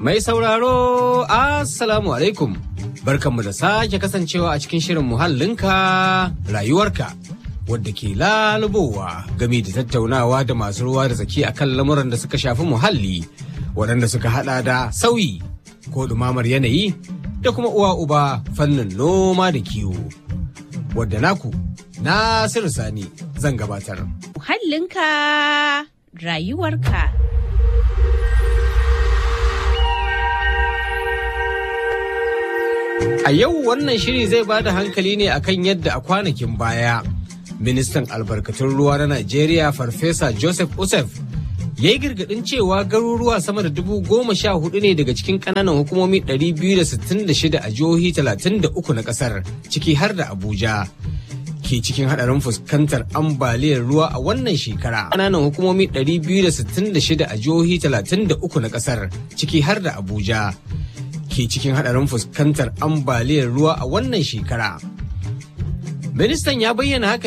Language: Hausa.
Mai sauraro, Assalamu alaikum. Barkanmu da sake kasancewa a cikin shirin muhallinka rayuwarka. Wadda ke lalubowa game da tattaunawa da masu ruwa da tsaki akan lamuran da suka shafi muhalli, waɗanda suka hada da sauyi ko ɗumamar yanayi da kuma uwa uba fannin noma da kiwo. Wadda naku, Nasiru Sani zan gabatar. Muhallinka rayuwarka. A yau wannan shiri zai ba da hankali ne akan yadda a kwanakin baya ministan albarkatun ruwa na Najeriya Farfesa Joseph Usef ya yi girgadin cewa garuruwa sama da dubu goma sha hudu ne daga cikin kananan hukumomi 266 a jihohi 33 na kasar ciki har da Abuja. ke cikin hadarin fuskantar ambaliyar ruwa a wannan shekara. Kananan hukumomi 266 a jihohi 33 na kasar ciki har da Abuja. ke cikin hadarin fuskantar ambaliyar ruwa a wannan shekara. Ministan ya bayyana haka